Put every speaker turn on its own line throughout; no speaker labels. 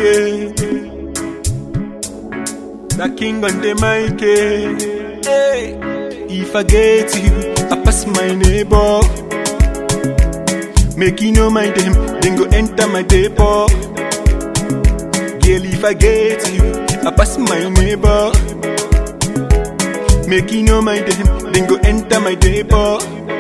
yeah. The king on the mic, eh. Hey. If I get you, I pass my neighbor. Make you no mind them, then go enter my depot. Girl, if I get you, I pass my neighbor. Make you no mind them, then go enter my depot.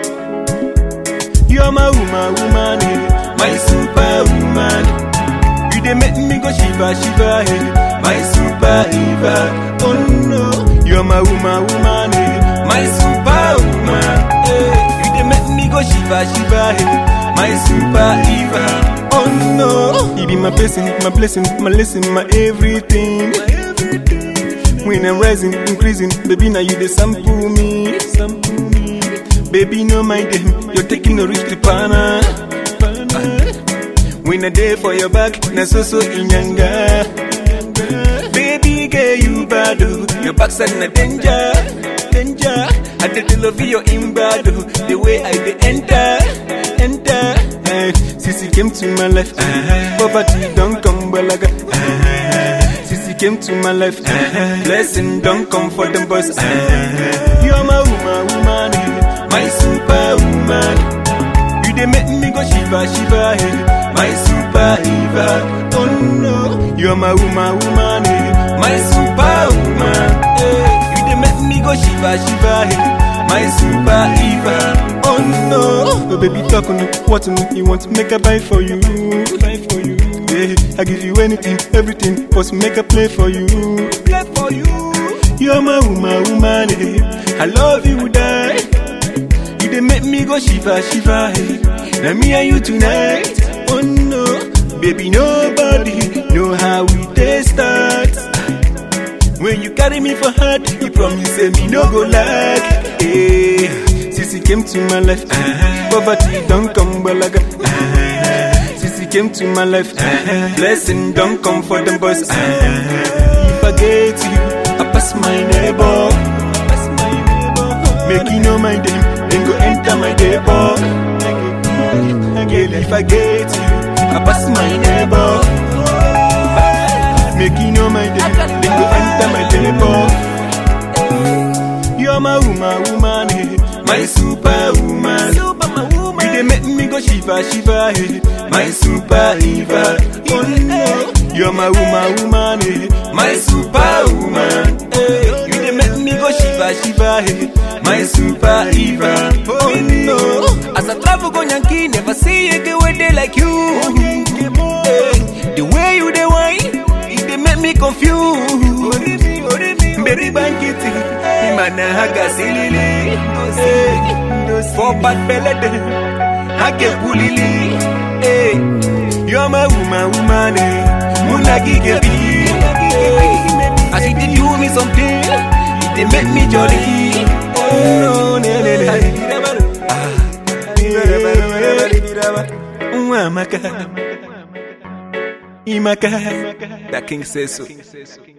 You're my woman, woman, eh. my superwoman. You dey make me go shiva, shiva, eh. my super diva. Oh no, you're my woman, woman, eh. my superwoman. Eh. You dey make me go shiva, shiva, eh. my super diva. Oh no, you be my blessing, my blessing, my lesson, my everything. When I'm rising, increasing, baby, now you dey sample me, sample me. Baby, no mind them, you're taking no rich tripana. When I day for your back, na so so inyanga. Baby, girl, you bad, oh. your backside na danger, danger. I did the love your imbado, the way I dey enter, enter. Eh, Sissy came to my life, uh, poverty don't come balaga. Uh, Sissy came to my life, uh, blessing don't come for them boys. Uh, you're my woman, woman, eh, my superwoman. You dey make me go shiva, shiva, eh, my super diva. Oh no, you're my woman, woman, eh, my superwoman. Eh, you dey make me go shiva, shiva, eh, my super diva. Oh no, oh baby talk on it, what on it, you want to make a buy for you, buy for you. Yeah, I give you anything, everything, cause make a play for you, play for you. You're my woman, woman, eh. I love you, die. You dey make me go shiva, shiva, hey. Now me and you tonight. Oh no, baby, nobody know how we dey start. When you carry me for heart, you promise say me no go like. Hey, Sissy came to my life, uh, poverty don't come balaga. Uh, Sissy came to my life, uh, blessing don't come for them boys. Uh, if I get you, I pass my neighbor. Pass my neighbor. Make you no mind them, then go enter my depot. Girl, if I get you, I pass my neighbor. Make you no mind them, then go enter my depot. You're my woman, woman, eh, my superwoman. You dey make me go shiva, shiva, eh, my super diva. Oh no, you're my woman, woman, eh, my superwoman. Eh, you dey make me go shiva, shiva, eh, my super diva. Oh no, as I travel go Yankee, never see a girl with day like you. Eh, the way you dey whine, it dey make me confused. Baby bankiti, imana haga silili. Eh, for bad belly, hake pulili. Eh, you're my woman, woman, eh, munagi gebi. Eh, as you did do me something, it dey make me jolly. Oh, no, ne, ne, ne. Ah, yeah. Mwamaka. Imaka. That king says so.